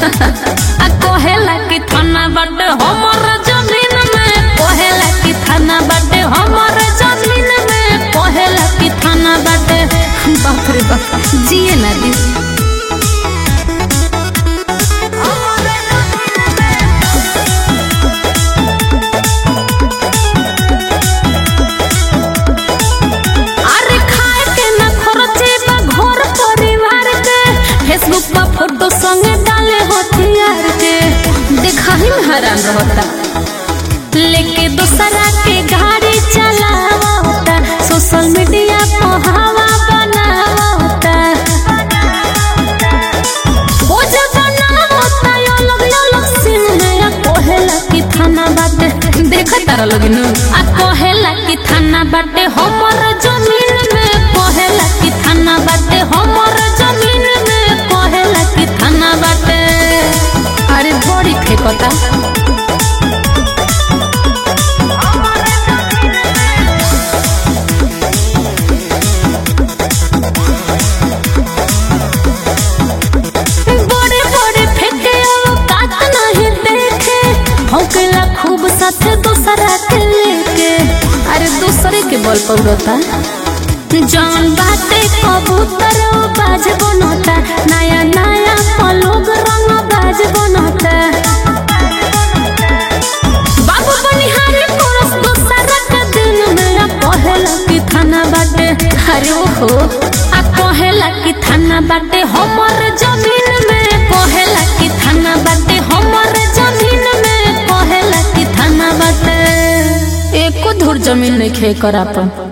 आ कहेला कि थाना बाटे हमर जमीन में कहेला कि थाना बाटे हमर जमीन में कहेला कि थाना बाटे बाप रे बाप जिए ना दी अरे खाए के ना खर्चे बा घर परिवार के फेसबुक पर फोटो संगे डाले हथियार के देखा ही में हैरान रहता लेके दूसरा के गाड़ी चलावता सोशल मीडिया पर हवा बनावता वो जब बनावता यो लोग यो लोग सीन में आ कहेला कि थाना बाटे देखा तारा लोग नु आ कहेला कि थाना बाटे हमर जमीन में कहेला कि थाना बाटे हमर जमीन में कहेला कि थाना बाटे अरे बड़ी फेकता बड़े बड़े फेंके औकात नहीं देखे भौंकेला खूब साथे दूसरा के लेके अरे दूसरे के बल पौड़ता जौन बाते कबूतर ओ बाज बनता नया नया पलोग रंग बाज बनता बाबू बनिहारी पुरुष दूसरा के दिन में आ कहेला कि थाना बाटे अरे ओहो आ कहेला कि थाना बाटे हमर जमीन में कहेला कि थाना बाटे हमर जमीन में कहेला कि थाना बाटे एको धुर जमीन नहीं खे करा पर